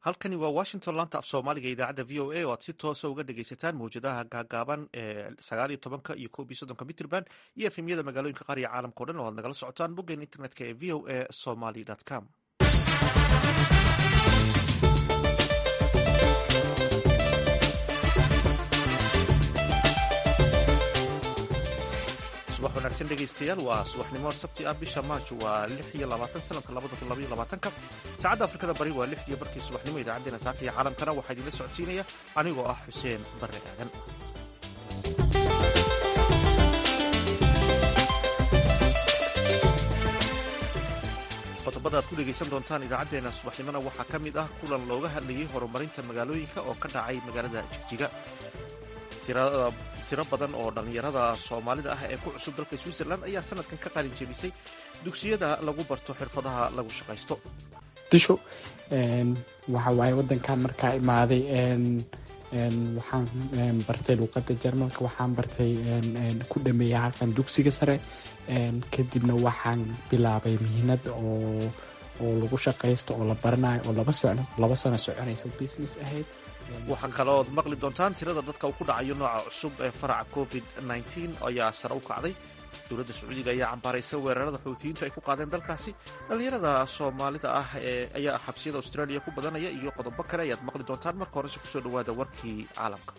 halkani waa washington laanta af soomaaliga idaacadda v o a oo aad si toosa uga dhegaysataan mawjadaha gaagaaban ee sagaal iyo tobanka iyo koob iyo soddonka mitrband iyo efemyada magaalooyinka qaar iyo caalamka o dhan oo aad nagala socotaan boggeen internetka ee v o a somaly com subax wanaagsan dhegaystayaal waa subaxnimo sabti ah bisha maaj waa lix iyo labaatan sanadka labada kun labaiyo labaatanka saacadda afrikada bari waa lix iyo barkii subaxnimo idaacaddeenna saaka iyo caalamkana waxaa idinla socodsiinaya anigoo ah xuseen barre aadan qodobada aad ku dhegaysan doontaan idaacaddeenna subaxnimona waxaa ka mid ah kulan looga hadlayay horumarinta magaalooyinka oo ka dhacay magaalada jigjiga tiro badan oo dhallinyarada soomaalida ah ee ku cusub dalka switzerland ayaa sanadkan ka qalin jebisay dugsiyada lagu barto xirfadaha lagu shaqaysto disho waxa waaye wadankan markaa imaaday waxaan bartay luuqada jarmalka waxaan bartay ku dhameeyay halkan dugsiga sare kadibna waxaan bilaabay mihinad oo oo lagu shaqaysto oo la baranayo oo laba sano soconaysa business ahayd waxaa kaloood maqli doontaan tirada dadka uu ku dhacayo nooca cusub ee faraca covid ayaa sare u kacday dowladda sacuudiga ayaa cambaaraysa weerarada xuutiyiintu ay ku qaadeen dalkaasi dhallinyarada soomaalida ah ayaa xabsiyada australia ku badanaya iyo qodobo kale ayaad maqli doontaan marka horese kusoo dhawaada warkii caalamka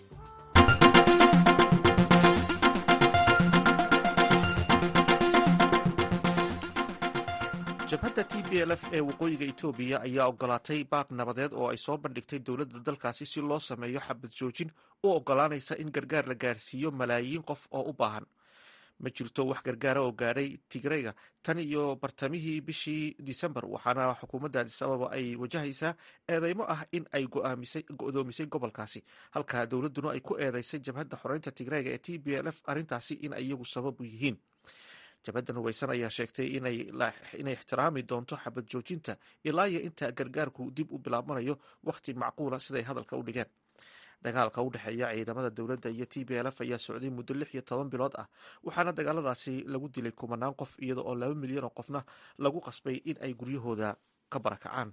jabhadda t b l f ee waqooyiga etoobiya ayaa ogolaatay baaq nabadeed oo ay soo bandhigtay dowladda dalkaasi si loo sameeyo xabad joojin u ogolaanaysa in gargaar la gaarsiiyo malaayiin qof oo u baahan ma jirto wax gargaara oo gaadhay tigreyga tan iyo bartamihii bishii disembar waxaana xukuumadda adis ababa ay wajahaysaa eedeymo ah in ay go'doomisay gobolkaasi halka dowladduna ay ku eedeysay jabhadda xoreynta tigreyga ee t b l f arrintaasi in ay iyagu sababu yihiin jabhaddan hubaysan ayaa sheegtay inay ixtiraami doonto xabad joojinta ilaa iyo inta gargaarku dib u bilaabmanayo wakhti macquula siday hadalka u dhigeen dagaalka u dhexeeya ciidamada dowladda iyo t b l f ayaa socday muddo lix iyo toban bilood ah waxaana dagaaladaasi lagu dilay kumanaan qof iyada oo laba milyan oo qofna lagu qasbay in ay guryahooda ka barakacaan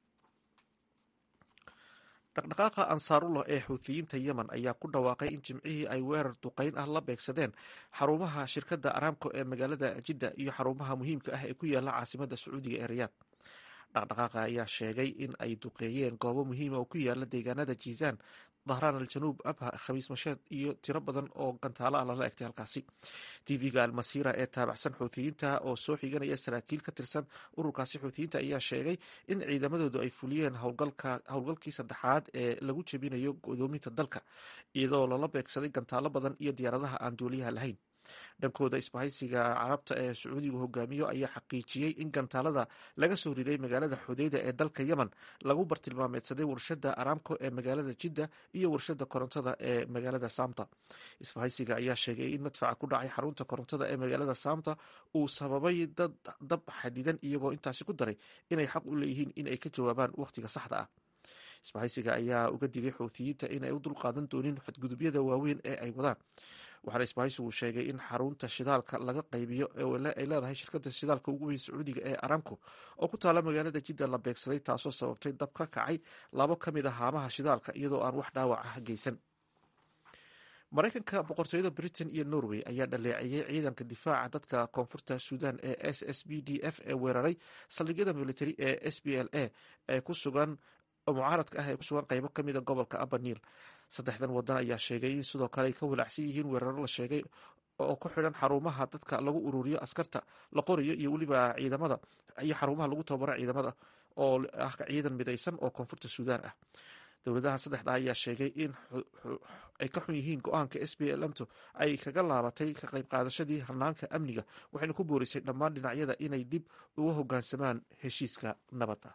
dhaqdhaqaaqa ansaarullah ee xuutiyiinta yemen ayaa ku dhawaaqay in jimcihii ay weerar duqeyn ah la beegsadeen xarumaha shirkadda aramco ee magaalada jidda iyo xarumaha muhiimka ah ee ku yaala caasimadda sacuudiga ee riyaad dhaqdhaqaaqa ayaa sheegay in ay duqeeyeen goobo muhiima oo ku yaala deegaanada jiisaan dahraan aljanuub abha khamiis masheed iyo tiro badan oo gantaalo ah lala egtay halkaasi tv-ga almasiira ee taabacsan xuutiyiinta oo soo xiganaya saraakiil ka tirsan ururkaasi xuutiyiinta ayaa sheegay in ciidamadoodu ay fuliyeen howlgalkii saddexaad ee lagu jebinayo godoominta dalka iyadoo lala beegsaday gantaalo badan iyo diyaaradaha aan duuliyaha lahayn dhankooda isbahaysiga carabta ee sacuudigu hogaamiyo ayaa xaqiijiyey in gantaalada laga soo riday magaalada xudeyda ee dalka yemen lagu bartilmaameedsaday warshada aramco ee magaalada jidda iyo warshada korontada ee magaalada samta isbahaysiga ayaa sheegay in madfaca ku dhacay xarunta korontada ee magaalada samta uu sababay dad dab xadidan iyagoo intaasi ku daray inay xaq u leeyihiin in ay ka jawaabaan wakhtiga saxda ah isbahaysiga ayaa uga digay xuutiyiinta inay u dulqaadan doonin xadgudubyada waaweyn ee ay wadaan waxaana isbahaysigu sheegay in xarunta shidaalka laga qaybiyo ay leedahay shirkada shidaalka ugu weyn sacuudiga ee aramco oo ku taala magaalada jidda la beegsaday taasoo sababtay dab ka kacay labo ka mid a haamaha shidaalka iyadoo aan wax dhaawac ah geysan maraykanka boqortooyada britain iyo norway ayaa dhaleeceeyey ciidanka difaaca dadka koonfurta suudan ee s s b d f ee weeraray saldhigyada military ee s b l a ee ku sugan mucaaradka ah ee ku sugan qaybo ka mida gobolka abaniil saddexdan wadan ayaa sheegay in sidoo kale ay ka walaacsan yihiin weeraro la sheegay oo ku xidhan xarumaha dadka lagu ururiyo askarta la qorayo iyo weliba ciidamada iyo xarumaha lagu tababaro ciidamada oo ah ciidan midaysan oo koonfurta suudaan ah dowladaha saddexda ayaa sheegay in ay ka xun yihiin go-aanka s b lmto ay kaga laabatay ka qayb qaadashadii hanaanka amniga waxayna ku boorisay dhammaan dhinacyada inay dib uga hogaansamaan heshiiska nabadda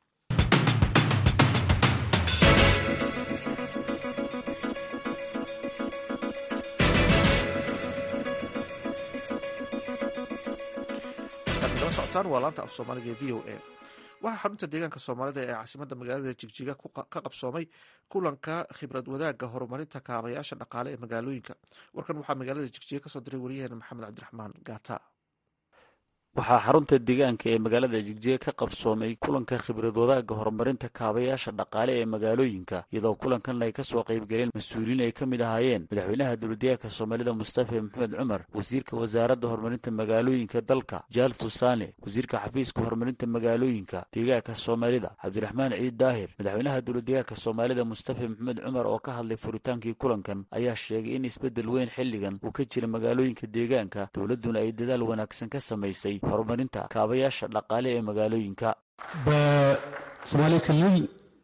socotaan waa laanta af soomaaliga ee v o a waxaa xarunta deegaanka soomaalida ee caasimadda magaalada jigjiga ka qabsoomay kulanka khibrad wadaagga horumarinta kaabayaasha dhaqaale ee magaalooyinka warkan waxaa magaalada jigjiga kasoo diray wariyaheena maxamed cabdiraxmaan gaata waxaa xarunta deegaanka ee magaalada jigjiga ka qabsoomay kulanka khibrad wadaagga horumarinta kaabayaasha dhaqaale ee magaalooyinka iyadoo kulankan ay kasoo qaybgaleen mas-uuliyiin ay ka mid ahaayeen madaxweynaha dowladdeegaanka soomaalida mustafa maxamed cumar wasiirka wasaaradda horumarinta magaalooyinka dalka jaal tusaane wasiirka xafiiska horumarinta magaalooyinka deegaanka soomaalida cabdiraxmaan ciid daahir madaxweynaha dowladdeegaanka soomaalida mustafa maxamed cumar oo ka hadlay furitaankii kulankan ayaa sheegay in isbeddel weyn xilligan uu ka jira magaalooyinka deegaanka dowladduna ay dadaal wanaagsan ka samaysay horumarinta kaabayaasha dhaqaale ee magaalooyinka በሶማሌ ክልል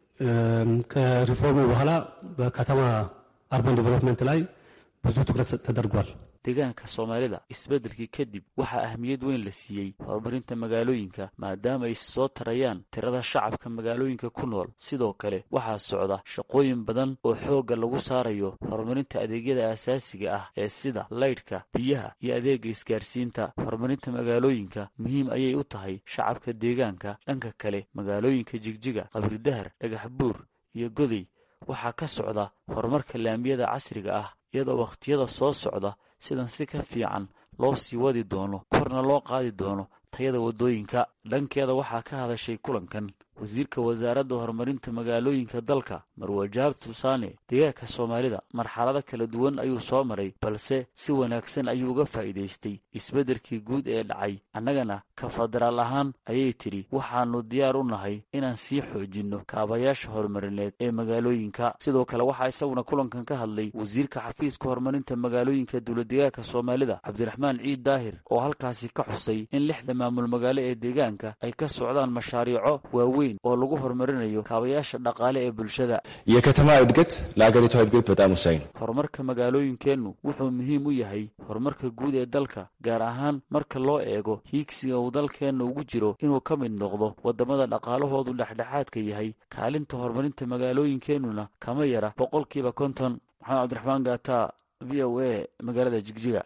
ከሪፎርሙ በኋላ በከተማ አርባን ዲቨሎፕመንት ላይ ብዙ ትኩረት ተደርጓል። deegaanka soomaalida isbeddelkii kadib waxaa ahmiyad weyn la siiyey horumarinta magaalooyinka maadaama ay soo tarayaan tirada shacabka magaalooyinka ku nool sidoo kale waxaa socda shaqooyin badan oo xoogga lagu saarayo horumarinta adeegyada aasaasiga ah ee sida laydhka biyaha iyo adeega isgaarsiinta horumarinta magaalooyinka muhiim ayay u tahay shacabka deegaanka dhanka kale magaalooyinka jigjiga qabridahar dhagax buur iyo goday waxaa ka socda horumarka laamiyada casriga ah iyadoo wakhtiyada soo socda sidan si ka fiican loo sii wadi doono korna loo qaadi doono tayada waddooyinka dhankeeda waxaa ka hadashay kulankan wasiirka wasaaradda horumarinta magaalooyinka dalka marwajaar tusaane deegaanka soomaalida marxalado kala duwan ayuu soo maray balse si wanaagsan ayuu uga faa'iidaystay isbeddelkii guud ee dhacay annagana ka federaal ahaan ayay tidhi waxaannu diyaar u nahay inaan sii xoojinno kaabayaasha horumarineed ee magaalooyinka sidoo kale waxaa isaguna kulankan ka hadlay wasiirka xafiiska horumarinta magaalooyinka dowladdeegaanka soomaalida cabdiraxmaan ciid daahir oo halkaasi ka xusay in lixda maamul magaalo ee deegaanka ay ka socdaan mashaariico waaweyn oo lagu horumarinayo kaabayaasha dhaqaale ee bulshada የከተማ እድገት ለሀገሪቷ እድገት በጣም ወሳኝ ነው። horumarka magaalooyinkeennu wuxuu muhiim u yahay horumarka guud ee dalka gaar ahaan marka loo eego hiigsiga uu dalkeenna ugu jiro inuu ka mid noqdo waddamada dhaqaalahoodu dhexdhexaadka yahay kaalinta horumarinta magaalooyinkeennuna kama yara boqolkiiba konton maxamed cabdiraxmaan gaata v o a magaalada jigjiga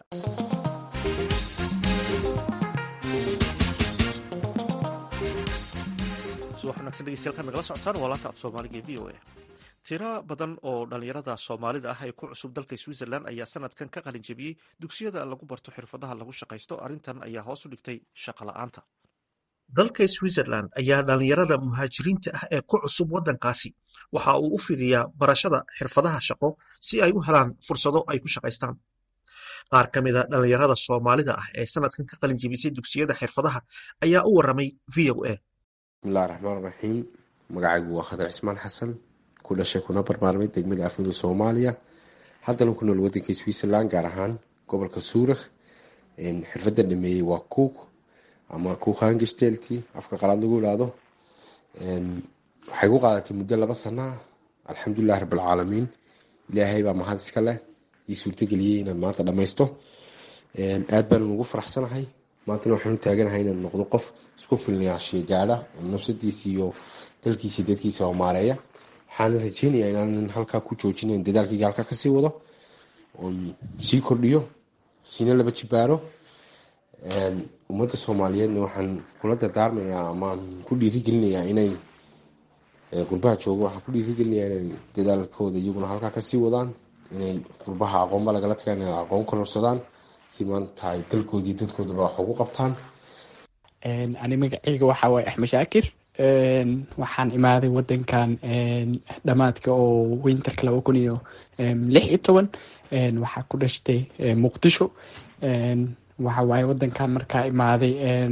subax wanagsan dhegeystayaal kaad nagala socotaan waa laanta af soomaaliga ee v o a tiro badan oo dhallinyarada soomaalida ah ee ku cusub dalka switzerland ayaa sanadkan ka qalin jebiyey dugsiyada lagu barto xirfadaha lagu shaqaysto arrintan ayaa hoos u dhigtay shaqo la'aanta dalka switzerland ayaa dhallinyarada muhaajiriinta ah ee ku cusub waddankaasi waxa uu u fidiyaa barashada xirfadaha shaqo si ay u helaan fursado ay ku shaqaystaan qaar ka mida dhallinyarada soomaalida ah ee sanadkan ka qalin jebisay dugsiyada xirfadaha ayaa u waramay v o a bismillahi raxmaan raxiim magacaygu waa khadar cismaan xasan ku dhashay kuna barmaarmay degmada afmida soomaaliya haddana ku nool wadanka switzerland gaar ahaan gobolka suurikh xirfadda dhameeyey waa cook ama kuukhangestelti afka qalaad lagu ilaado waxay ku qaadatay muddo laba sana alxamdulilahi rabbilcaalamiin ilaahay baa mahad iska leh ii suurtageliyey inaan maanta dhammaysto aad baanan ugu faraxsanahay maantana waxaan u taaganahay inaan noqdo qof isku filnayaashiya gaadha oo nafsadiisa iyo dalkiisa dadkiisa homaareeya waxaana rajeynayaa inaanan halkaa ku joojinayn dadaalkayga halkaa kasii wado oon sii kordhiyo siina laba jibaaro ummadda soomaaliyeedna waxaan kula dardaarmayaa amaan ku dhiirigelinayaa inay qurbaha joogo waxaan ku dhiirigelinayaa inay dadaalkooda iyaguna halkaa kasii wadaan inay qurbaha aqoonba lagala taga inay aqoon kororsadaan si maanta ay dalkoodii dadkoodaba wax ugu qabtaan ani magaceyga waxaa waaye axmed shaakir waxaan imaaday wadankan dhamaadka oo winterka laba kun iyo lix iyo toban waxaa ku dhashtay muqdisho waxa waaye wadankan markaa imaaday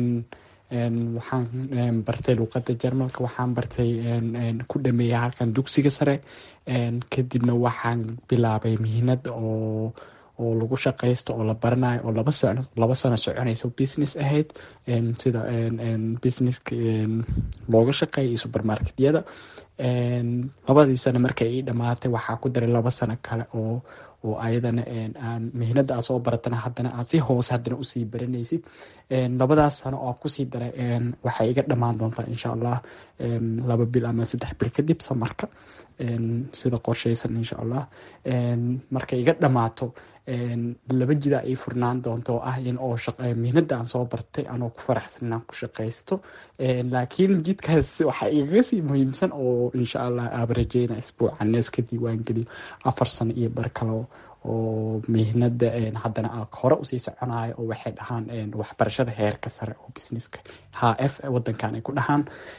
waxaan bartay luuqada jarmalka waxaan bartay ku dhameeyay halkan dugsiga sare kadibna waxaan bilaabay mihinad oo oo lagu shaqaysto oo la baranayo oo laba sano laba sano soconayso business ahayd sida businesska looga shaqeeya supermarketyada labadii sano markay ii dhamaatay waxaa ku daray laba sano kale oo oo ayadana aan mihnada aa soo baratana haddana aad si hoose haddana usii baranaysid labadaas sano oo kusii daray waxay iga dhamaan doontaa insha allah laba bil ama saddex bil kadib samarka sida qorshaysan insha allah markay iga dhamaato laba jida ay furnaan doonto oo ah in oo mihnada aan soo bartay anoo ku faraxsan inaan ku shaqaysto laakiin jidkaas waxaa igaga sii muhiimsan oo insha allah aaba rajeyna isbuuca nees ka diiwaan geliyo afar sano iyo bar kale oo mihnada haddana hore usii soconayo oo waxay dhahaan waxbarashada heerka sare oo businesska h f wadankan ay ku dhahaan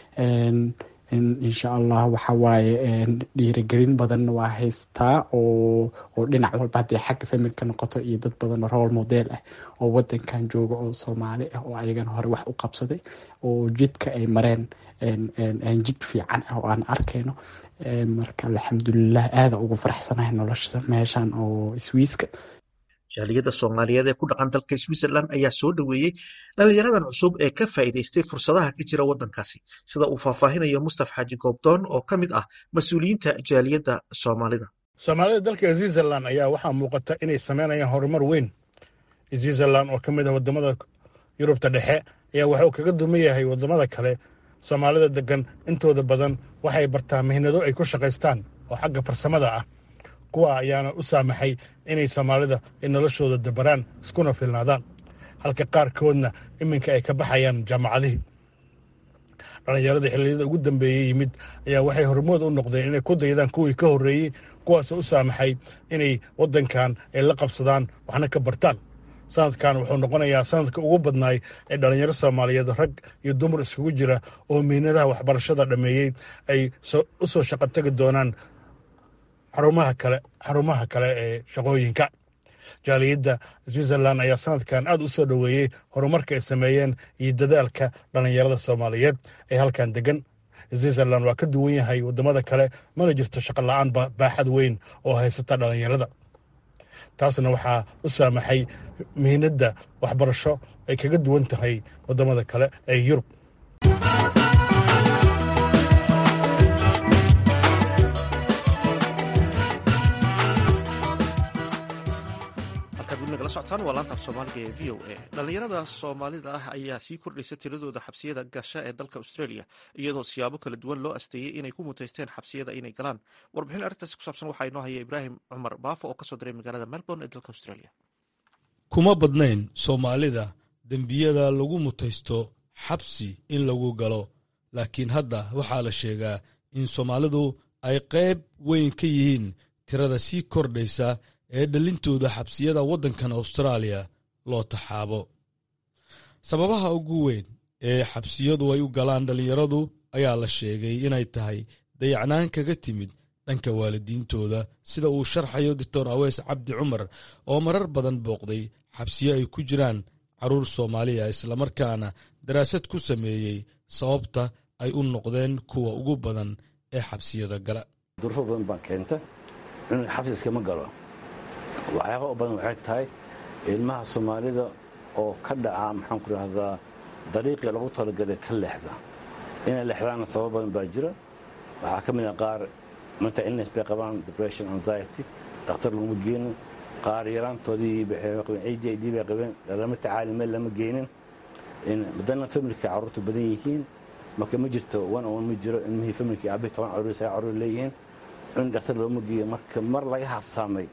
insha allah waxawaaye dhiirigelin badanna waa haystaa oo oo dhinac walba haddii xagga familka noqoto iyo dad badan oo role model ah oo wadankan jooga oo soomaali ah oo ayagana hore wax u qabsaday oo jidka ay mareen jid fiican ah oo aan arkayno marka alxamdulilah aada ugu faraxsanahay nolosha meeshan oo swiiska jaaliyadda soomaaliyeed ee ku dhaqan dalka switzerland ayaa soo dhoweeyey dhalinyaradan cusub ee ka faa'iidaystay fursadaha ka jira waddankaasi sida uu faahfaahinayo mustaf xaaji goobdoon oo ka mid ah mas-uuliyiinta jaaliyadda soomaalida soomaalida dalka switzerland ayaa waxaa muuqata inay sameynayaan horumar weyn switzerland oo ka mid ah wadamada yurubta dhexe ayaa waxuu kaga duman yahay wadamada kale soomaalida degan intooda badan waxay bartaa mihnado ay ku shaqaystaan oo xagga farsamada ah kuwa ayaana u saamaxay inay soomaalida ay noloshooda dabaraan iskuna filnaadaan halka qaarkoodna iminka ay ka baxayaan jaamacadihii dhallinyarada xilliyada ugu dambeeyey yimid ayaa waxay hormood u noqdeen inay ku daydaan kuwii ka horreeyey kuwaasoo u saamaxay inay waddankan ay la qabsadaan waxna ka bartaan sanadkan wuxuu noqonayaa sanadka ugu badnaay ee dhallinyaro soomaaliyeed rag iyo dumar iskugu jira oo mihnadaha waxbarashada dhammeeyey ay u soo shaqo tegi doonaan xarumaha kale xarumaha kale ee shaqooyinka jaaliyadda switzerland ayaa sanadkan aad u soo dhoweeyey horumarka ay sameeyeen iyo dadaalka dhallinyarada soomaaliyeed ee halkan degan switzerland waa ka duwan yahay waddamada kale mana jirto shaqo la-aan baaxad weyn oo haysata dhallinyarada taasna waxaa u saamaxay mihnadda waxbarasho ay kaga duwan tahay waddamada kale ee yurub dhalinyarada soomaalida ah ayaa sii kordhaysa tiradooda xabsiyada gasha ee dalka australia iyadoo siyaabo kala duwan loo asteeyey inay ku muteysteen xabsiyada inay galaan warbixin arrintaasi ku saabsan waxaa inoo haya ibraahim cumar baafo oo kasoo diray magaalada melbourne ee dalka australia kuma badnayn soomaalida dembiyada lagu mutaysto xabsi in lagu galo laakiin hadda waxaa la sheegaa in soomaalidu ay qayb weyn ka yihiin tirada sii kordhaysa ee dhalintooda xabsiyada waddankan austraaliya loo taxaabo sababaha ugu weyn ee xabsiyadu ay u galaan dhallinyaradu ayaa la sheegay inay tahay dayacnaan kaga timid dhanka waalidiintooda sida uu sharxayo doctor aweys cabdi cumar oo marar badan booqday xabsiyo ay ku jiraan carruur soomaaliya islamarkaana daraasad ku sameeyey sababta ay u noqdeen kuwa ugu badan ee xabsiyada gala durfo badan baa keenta inuu xabsi iskama galo waxyaaba u badan waxay tahay ilmaha soomaalida oo ka dhaca maxaan ku dhahdaa dariiqii lagu talagalay ka leexda inay leexdaana sabab badan baa jira waxaa ka mid ah qaar mental illness bay qabaan depression anxiety dhakhtar laguma geenin qaar yaraantoodii a j d bay qabeen lama tacaali meel lama geenin madana familka carruurtu badan yihiin marka ma jirto one on ma jiro ilmihii familkii aabihi toban carruur saga carruur leeyihiin cunug dhakhtar looma geeyo marka mar laga habsaamay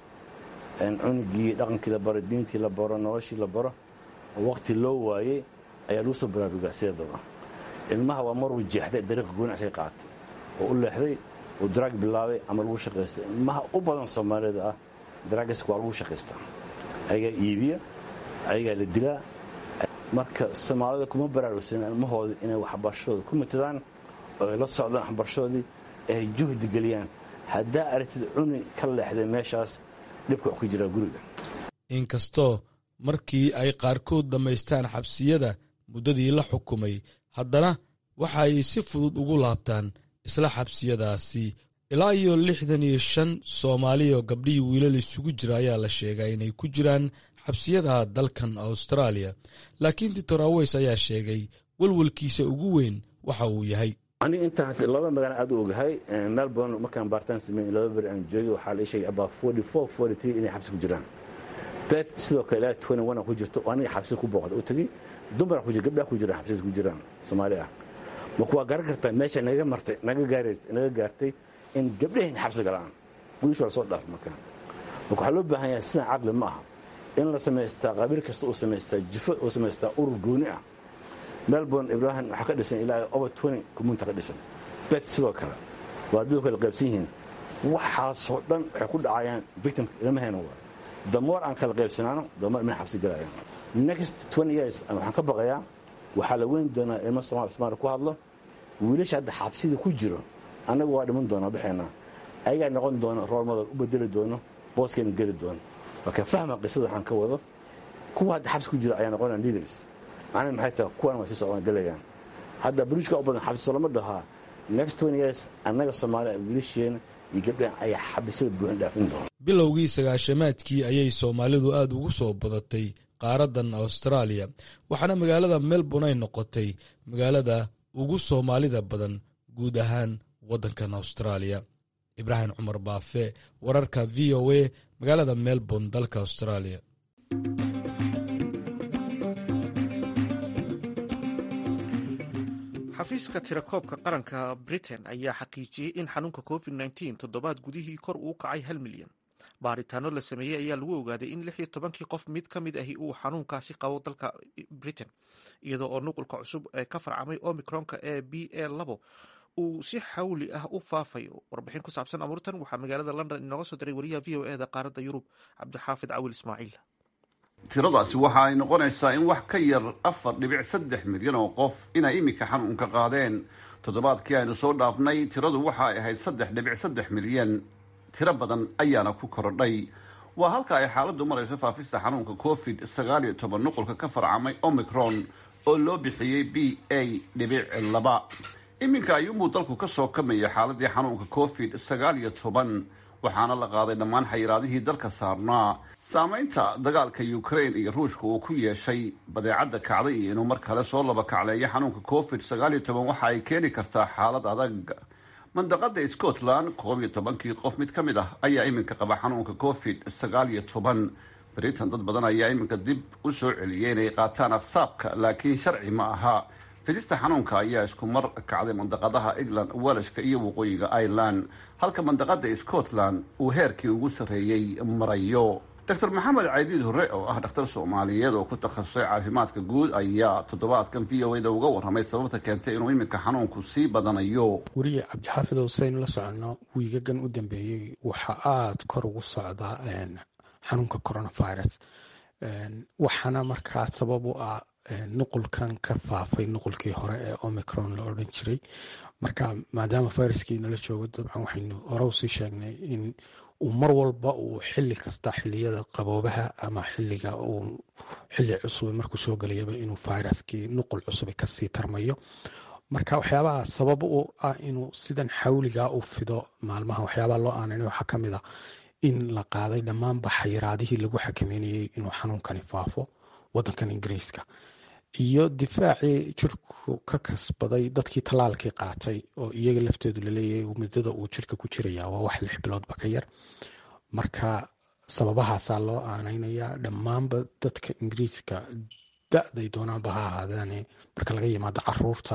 cunugii dhaqankii la baro diintii la baro noloshii la baro oo waqti loo waayey ayaa lagu soo baraarugaa sideedaba ilmaha waa maruu jeexday dariiqa goonacsiga qaatay oo u leexday oo daraag bilaabay ama lagu shaqaystay ilmaha u badan soomaalida ah daraagiska waa lagu shaqaystaa ayagaa iibiya ayagaa la dilaa marka soomaalida kuma baraarugsan ilmahooda inay waxbarashadooda ku matadaan oo ay la socdaan waxbarashadoodii ay juhdi geliyaan haddaa aragtid cuni ka leexday meeshaas dhibka wax ku jiraa guriga inkastoo markii ay qaarkood dhammaystaan xabsiyada muddadii la xukumay haddana waxa ay si fudud ugu laabtaan isla xabsiyadaasi ilaa iyo lixdan iyo shan soomaaliya oo gabdhihii wiilal isugu jira ayaa la sheegaa inay ku jiraan xabsiyada dalkan austraaliya laakiin doctor aweys ayaa sheegay walwalkiisa ugu weyn waxa uu yahay aniga intaas laba magaalo aad u ogahay melbourne markaan baartaan sameyn laba beri aan joogay waxaa la sheegay about forty four forty three inay xabsi ku jiraan beth sidoo kale ilaa twenty one ku jirto oo aniga xabsi ku booqda u tegey dumar ku jira gabdhaha ku jira xabsiyada ku jiraan soomaali ah marka waa garan kartaa meesha naga martay naga gaarays naga gaartay in gabdhaheen xabsi galaan wiilashu waa soo dhaaf markaan marka waxaa loo baahan yahay sidan caqli ma aha in la samaystaa qabiil kasta uu samaystaa jifo uu samaystaa urur gooni ah melbourne ibrahim waxaa ka dhisan ilaa over twenty community ka dhisan bet sidoo kale waa adduunka kala qaybsan yihiin waxaasoo dhan waxay ku dhacayaan victimka ilmaheena waa damoor aan kala qaybsanaano damoor ilmaha xabsi galaya next twenty years waxaan ka baqayaa waxaa la weyn doonaa ilmo soomaali ku hadlo wiilasha hadda xabsida ku jiro annagu waa dhiman doonaa baxeenaa ayagaa noqon doona roormadal u bedeli doono booskeena geli doono marka fahma qisada waxaan ka wado kuwa hadda xabsi ku jira ayaa noqonaya leaders macnaha maxay tahay kuwan waa sii socdaan gelayaan hadda buriijka u badan xabsi lama dhahaa next twenty years annaga soomaaliya wiilasheena iyo gabdhahan ayaa xabisada buuxin dhaafin doona bilowgii sagaashamaadkii ayay soomaalidu aad ugu soo badatay qaaradan austraaliya waxaana magaalada melbourne ay noqotay magaalada ugu soomaalida badan guud ahaan waddankan austraaliya ibraahim cumar baafe wararka v o a magaalada melbourne dalka australia xafiiska tirakoobka qaranka britain ayaa xaqiijiyey in xanuunka covid nteen toddobaad gudihii kor uu kacay hal milyan baaritaano la sameeyey ayaa lagu ogaaday in lix iyo tobankii qof mid ka mid ahi uu xanuunkaasi qabo dalka britain iyadoo oo nuqulka cusub ee ka farcamay omicronka ee b a labo uu si xawli ah u faafayo warbixin ku saabsan amuurtan waxaa magaalada london inooga soo diray wariyaha v o e da qaaradda yurub cabdixaafid cawil ismaaciil tiradaasi waxa ay noqonaysaa in wax ka yar afar dhibic saddex milyan oo qof inay iminka xanuunka qaadeen toddobaadkii aynu soo dhaafnay tiradu waxa ay ahayd saddex dhibic saddex milyan tiro badan ayaana ku korodhay waa halka ay xaaladdu marayso faafista xanuunka covid sagaal iyo toban nuqulka ka farcamay omicron oo loo bixiyey b a dhibic laba iminka ayuunbuu dalku ka soo kamaya xaaladii xanuunka covid sagaal iyo toban waxaana la qaaday dhammaan xayiraadihii dalka saarnaa saameynta dagaalka ukraine iyo ruushka uu ku yeeshay badeecadda kacday iyo inuu mar kale soo laba kacleeyo xanuunka covid sagaal iyo toban waxa ay keeni kartaa xaalad adag mandaqada scotland koob iyo tobankii qof mid ka mid ah ayaa iminka qaba xanuunka covid sagaal iyo toban britain dad badan ayaa iminka dib u soo celiyay inay qaataan aqsaabka laakiin sharci ma aha fidista xanuunka ayaa isku mar kacday mandaqadaha england welashka iyo waqooyiga ireland halka mandaqada scotland uu heerkii ugu sarreeyey marayo dr maxamed caydiid hore oo ah dhakhtar soomaaliyeed oo ku takhasusay caafimaadka guud ayaa toddobaadkan v o a da uga warramay sababta keentay inuu iminka xanuunku sii badanayo weriye cabdixaafid huseynu la soconno wiigagan u dambeeyey waxaa aada kor ugu socdaa xanuunka coronavirus waxaana markaa sabab u ah nuqulkan ka faafay nuqulkii hore ee omicron la odhan jiray marka maadaama viruskii nala joogo dabcan waxaynu hore usii sheegnay in uu mar walba uu xili kasta xiliyada qaboobaha ama xiliga uu xili cusub markuu soo gelayaba inuu viruskii nuqul cusub kasii tarmayo marka waxyaabaha sabab u ah inuu sidan xawliga u fido maalmaha waxyaabaha loo aanan waxaa kamid a in la qaaday dhammaanba xayiraadihii lagu xakameynayay inuu xanuunkani faafo wadankan ingiriiska iyo difaacii jirku ka kasbaday dadkii tallaalkii qaatay oo iyaga laftoodu laleeyahay muddada uu jirka ku jiraya waa wax lix biloodba ka yar marka sababahaasaa loo aaneynayaa dhammaanba dadka ingiriiska da-day doonaanba ha ahaadaane marka laga yimaado caruurta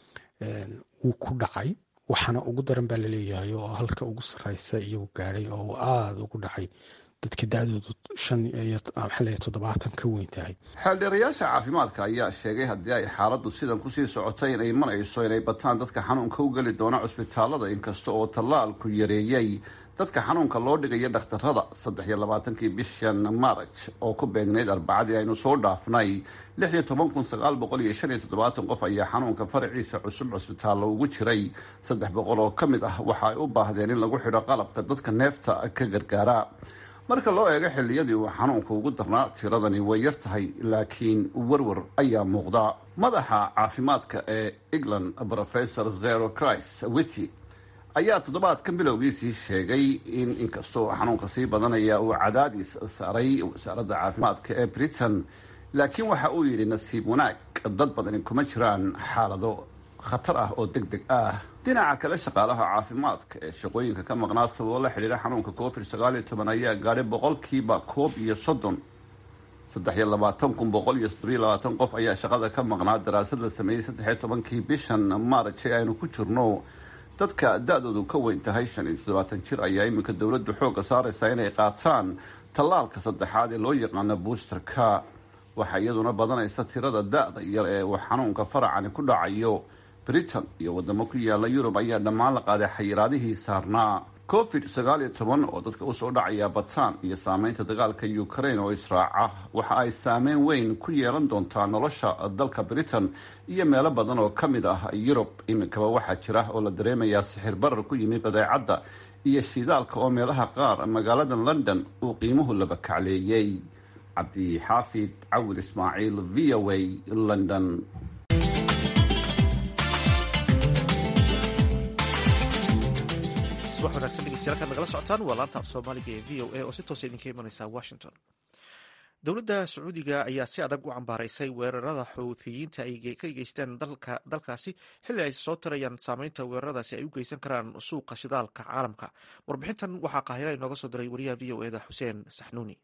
wuu ku dhacay waxaana ugu daran baa laleeyahay oo halka ugu sareysa iyagu gaadhay oo uu aada ugu dhacay dadka da-doodu shan iyo maxaa toddobaatan ka weyn tahay xeeldheerayaasha caafimaadka ayaa sheegay haddii ay xaaladdu sidan kusii socotay inay marayso inay bataan dadka xanuunka u geli doona cusbitaalada inkasta oo tallaalku yareeyey dadka xanuunka loo dhigaya dhakhtarada saddex iyo labaatankii bishan maraj oo ku beegnayd arbacadii aynu soo dhaafnay lix iyo toban kun sagaal boqol iyo shan iyo toddobaatan qof ayaa xanuunka faraciisa cusub cusbitaallo ugu jiray saddex boqol oo ka mid ah waxa ay u baahdeen in lagu xidho qalabka dadka neefta ka gargaara marka loo eego xilliyadii uu xanuunka ugu darnaa tiradani way yar tahay laakiin werwer ayaa muuqda madaxa caafimaadka ee england professor zero christ wity ayaa toddobaadkan bilowgiisii sheegay in inkastoo xanuunka sii badanaya uu cadaadis saaray wasaaradda caafimaadka ee britain laakiin waxa uu yidhi nasiib wanaag dad badani kuma jiraan xaalado khatar ah oo deg deg ah dhinaca kale shaqaalaha caafimaadka ee shaqooyinka ka maqnaa sababo la xidhiira xanuunka covid sagaal iyo toban ayaa gaadhay boqolkiiba koob iyo soddon saddex iyo labaatan kun boqol iyo soddon iyo labaatan qof ayaa shaqada ka maqnaa daraasad la sameeyey saddex iyo tobankii bishan maaraj ee aynu ku jirno dadka da-doodu ka weyn tahay shan iyo toddobaatan jir ayaa iminka dowladdu xoogga saaraysaa inay qaataan tallaalka saddexaad ee loo yaqaano boosterka waxaa iyaduna badanaysa tirada da-da yar ee uu xanuunka faracani ku dhacayo britain iyo wadamo ku yaala yurub ayaa dhammaan la qaaday xayiraadihii saarnaa covid sagaal iyo toban oo dadka usoo dhacaya bataan iyo saameynta dagaalka ukraine oo israaca waxa ay saameyn weyn ku yeelan doontaa nolosha dalka britain iyo meelo badan oo ka mid ah yurub iminkaba waxaa jira oo la dareemayaa sixir barar ku yimid badeecadda iyo shidaalka oo meelaha qaar magaalada london uu qiimuhu laba kacleeyey cabdixaafid cawil ismaaciil v o a london subax wanaagsan dhegeystayaal kaad nagala socotaan waa laanta af soomaaliga ee v o a oo si toosa idinka imanaysa washington dowladda sacuudiga ayaa si adag u cambaaraysay weerarada xuuthiyiinta ay ka geysteen dalkaasi xilli ay soo tirayaan saameynta weeraradaasi ay u geysan karaan suuqa shidaalka caalamka warbixintan waxaa qaahila inooga soo diray wariyaha v o eda xuseen saxnuuni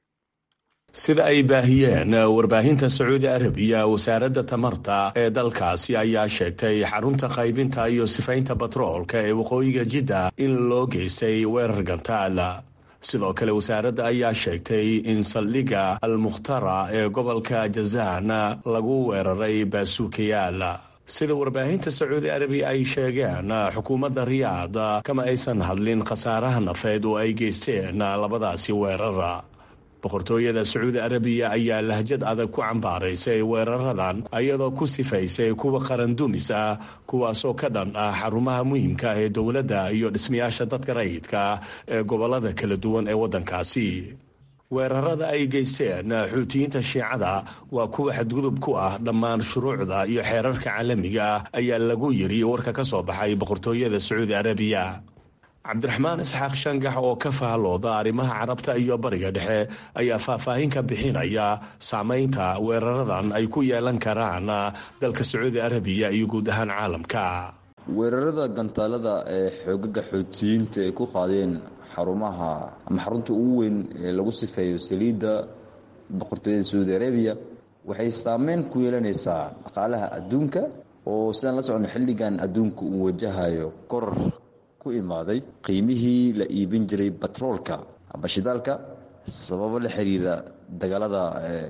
sida ay baahiyeen warbaahinta sacuudi arabiya wasaaradda tamarta ee dalkaasi ayaa sheegtay xarunta qaybinta iyo sifaynta batroolka ee waqooyiga jidda in loo geystay weerar gantaal sidoo kale wasaaradda ayaa sheegtay in saldhigga almukhtara ee gobolka jazaan lagu weeraray baasuukayaal sida warbaahinta sacuudi arabiya ay sheegeen xukuumadda riyaad kama aysan hadlin khasaaraha nafeed oo ay geysteen labadaasi weerar boqortooyada sacuudi arabiya ayaa lahjad adag ku cambaaraysay weeraradan iyadoo ku sifaysay kuwa qarandumis ah kuwaasoo ka dhan ah xarumaha muhiimka ah ee dowladda iyo dhismayaasha dadka rayidka ee gobolada kala duwan ee waddankaasi weerarada ay geysteen xuutiyiinta shiicada waa kuwa xadgudub ku ah dhammaan shuruucda iyo xeerarka caalamiga ah ayaa lagu yiri warka ka soo baxay boqortooyada sacuudi arabiya cabdiraxmaan isxaaq shangax oo ka faallooda arrimaha carabta iyo bariga dhexe ayaa faahfaahin ka bixinaya saameynta weeraradan ay ku yeelan karaan dalka sacuudi arabiya iyo guud ahaan caalamka weerarada gantaalada ee xoogaga xoutiyiinta ay ku qaadeen xarumaha ama xarunta ugu weyn ee lagu sifeeyo saliidda boqortooyada sacuudi arabiya waxay saameyn ku yeelanaysaa dhaqaalaha adduunka oo sidaan la socno xilligan adduunka uu wajahayo koror ku imaaday qiimihii la iibin jiray batroolka ama shidaalka sababo la xiriira dagaalada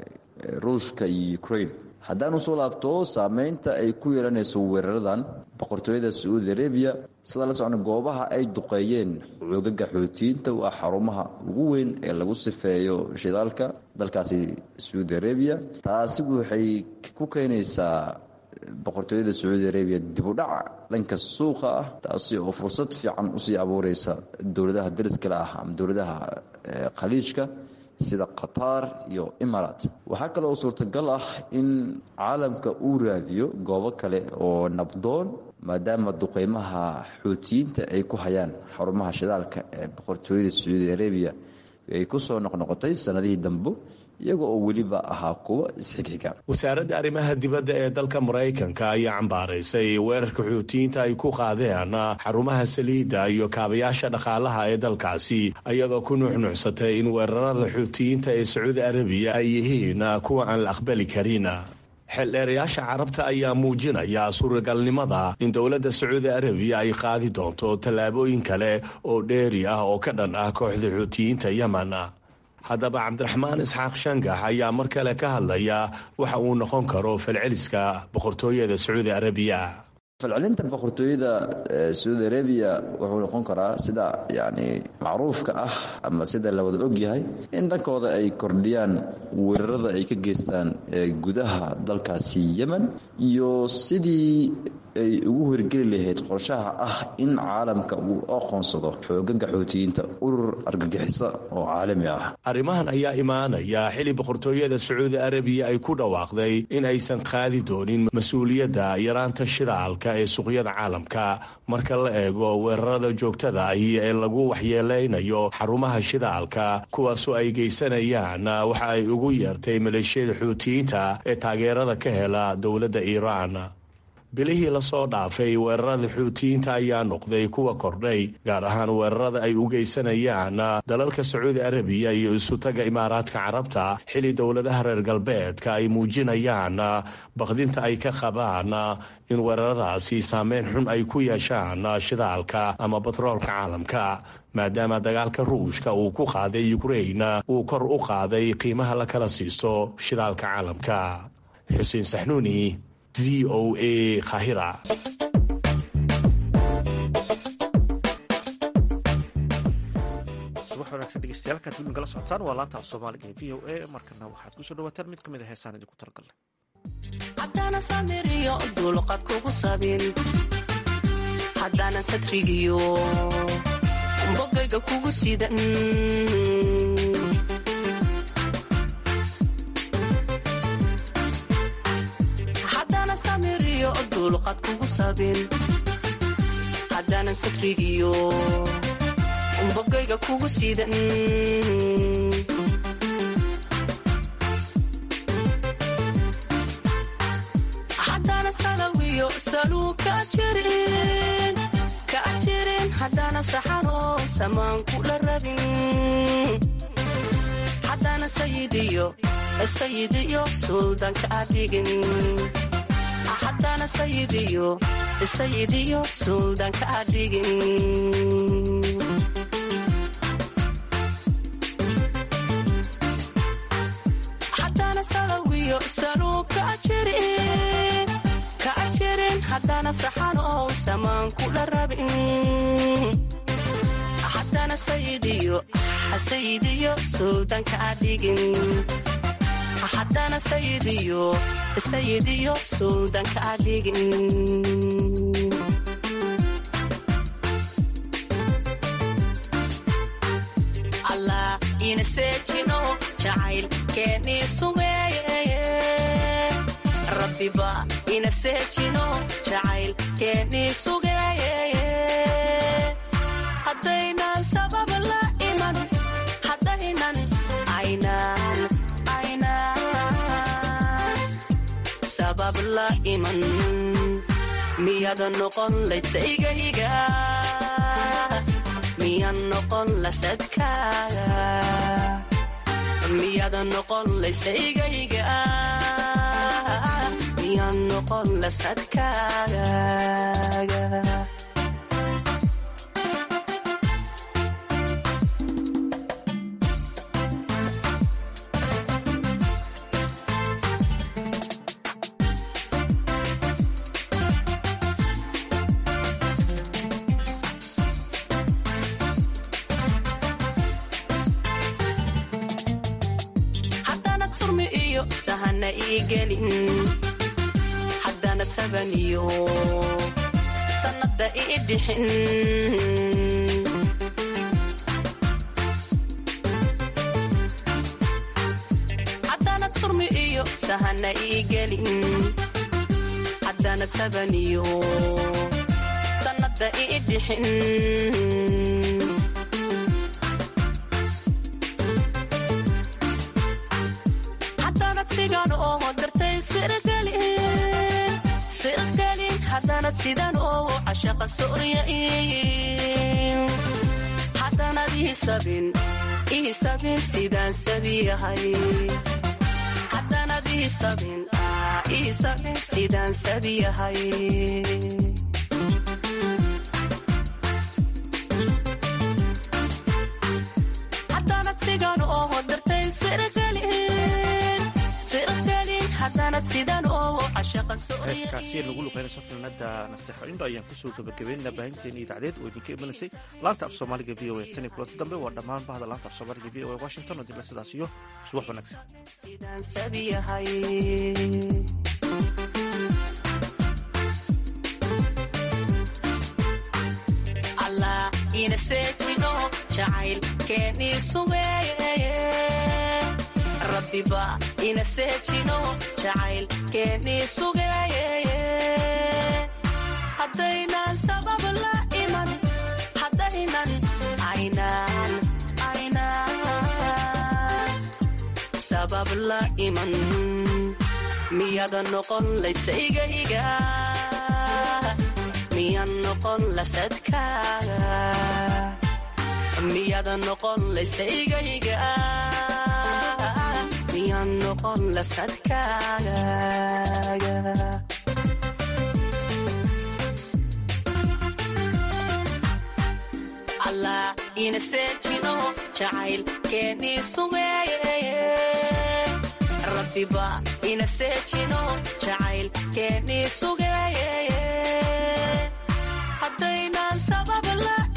ruushka iyo ukraine haddaan usoo laabto saameynta ay ku yeelanayso weeraradan boqortooyada sacuudi arabiya sida la socno goobaha ay duqeeyeen xoogaga xootiyiinta waa xarumaha ugu weyn ee lagu sifeeyo shidaalka dalkaasi sacuudi arabiya taasi waxay ku keenaysaa boqortooyada sacuudi arabiya dibudhac dhanka suuqa ah taasi oo fursad fiican usii abuureysa dowladaha dariskale ah ama dowladaha khaliijka sida qatar iyo imarat waxaa kale oo suurtagal ah in caalamka uu raadiyo goobo kale oo nabdoon maadaama duqeymaha xuutiyiinta ay ku hayaan xarumaha shidaalka ee boqortooyada sacuudi arabiya ay ku soo noqnoqotay sanadihii dambe iyaga oo weliba ahaa kuwa isxigxiga wasaaradda arrimaha dibadda ee dalka maraykanka ayaa cambaaraysay weerarka xuutiyiinta ay ku qaadeen xarumaha saliidda iyo kaabayaasha dhaqaalaha ee dalkaasi iyadoo ku nuuxnuuxsatay in weerarada xuutiyiinta ee sacuudi arabiya ay yihiin kuwa aan la aqbali karin xeeldheerayaasha carabta ayaa muujinaya suuragalnimada in dowladda sacuudi arabiya ay qaadi doonto tallaabooyin kale oo dheeri ah oo ka dhan ah kooxda xuutiyiinta yemen haddaba cabdiraxmaan isxaaq shangax ayaa mar kale ka hadlaya waxa uu noqon karo falceliska boqortooyada sacuudi arabiya falcelinta boqortooyada sacuudi arabiya wuxuu noqon karaa sida yani macruufka ah ama sida la wada ogyahay in dhankooda ay kordhiyaan weerarada ay ka geystaan gudaha dalkaasi yemen iyo sidii ay ugu horgeli lahayd qorshaha ah in caalamka uu aqoonsado xoogaga xootiyiinta urur argagixisa oo caalami ah arrimahan ayaa imaanaya xili boqortooyada sacuudi arabiya ay ku dhawaaqday in aysan qaadi doonin mas-uuliyadda yaraanta shidaalka ee suuqyada caalamka marka la eego weerarada joogtada ahi ee lagu waxyeeleynayo xarumaha shidaalka kuwaasoo ay geysanayaan waxa ay ugu yeertay maleeshiyada xuutiyiinta ee taageerada ka hela dowladda iiraan bilihii lasoo dhaafay weerarada xuutiyiinta ayaa noqday kuwa kordhay gaar ahaan weerarada ay u geysanayaan dalalka sacuudi arabiya iyo isutaga imaaraadka carabta xili dowladaha reer galbeedka ay muujinayaan baqdinta ay ka qabaan in weeraradaasi saameyn xun ay ku yeeshaan shidaalka ama batroolka caalamka maadaama dagaalka ruushka uu ku qaaday ukrain uu kor u qaaday qiimaha la kala siisto shidaalka caalamka xuseen saxnuuni v o a kahira subax wanaagsan dhegeystayaal kaad guddiga la socotaan waa laanta af soomaaliga ee v o a markana waxaad kusoo dhawaataan mid ka mid a heesaan idinku talagalnay haddaana samiriyo dulqad kugu sabin haddaanan sadrigiyo bogayga kugu sidan haddaana samiriyo dulqad kugu sabin haddaanan sadrigiyo bogayga kugu sidan haddana salawiyo saluu ka jirin ka jirin haddana saxanoo samaan kula rabin haddana sayidiyo sayidiyo suldanka adhigin haddana sayidiyo sayidiyo suldanka adhigin haddana salawiyo saluu ka jirin ka jirin haddana saxan oo samaan kula rabin haddana sayidiyo sayidiyo suldanka adhigin haddana sayidiyo sayidiyo suldanka adhigin allah ina seejino jacayl keenii sugeeye rabbiba ina seejino jacayl keenii sugeeye haddaynan sabab la iman haddaynan aynan aynan sabab la iman miyada noqon laysaygayga miyan noqon lasadkaaga miyada noqon laysaygayga miyan noqon lasadkaaga haddaanad surmi iyo sahana ii gelin haddaanad saban iyo sannadda ii dhixin haddaanad surmi iyo sahana ii gelin haddaanad saban iyo sannadda ii dhixin haddaanad sigan oo dartay sirgelin sirgelin haddaanad sidan oo cashaqa soryain haddaanad iisabin iisabin sidaan sabiyahay haddaanad iisabin iisabin sidaan sabiyahay haddaanad sigan oo dartay sirgelin sirgelin haddaanad sidan oo cashaqa heeskaasi lagu luqeynayso filnada nasteexo indho ayaan kusoo gabagabeynaa baahinteeni idaacadeed oo idinka imanaysay laanta af soomaaliga v o a tan iyo kulanta dambe waa dhammaan bahda laanta af soomaaliga v o a washington oo dibla sidaas iyo subax wanaagsan sidaan sabiyahay allah ina seejino jacayl keenii sugeeye rabbiba ina seejino jacayl keenii sugeeye haddaynan sabab la iman haddaynan aynan aynan sabab la iman miyada noqon laysaygayga miyan noqon lasadkaaga miyada noqon laysaygayga miyan noqon lasadkaaga allah ina seejino jacayl keenii sugeeye rabbiba ina seejino jacayl keenii sugeeye haddaynan sabab la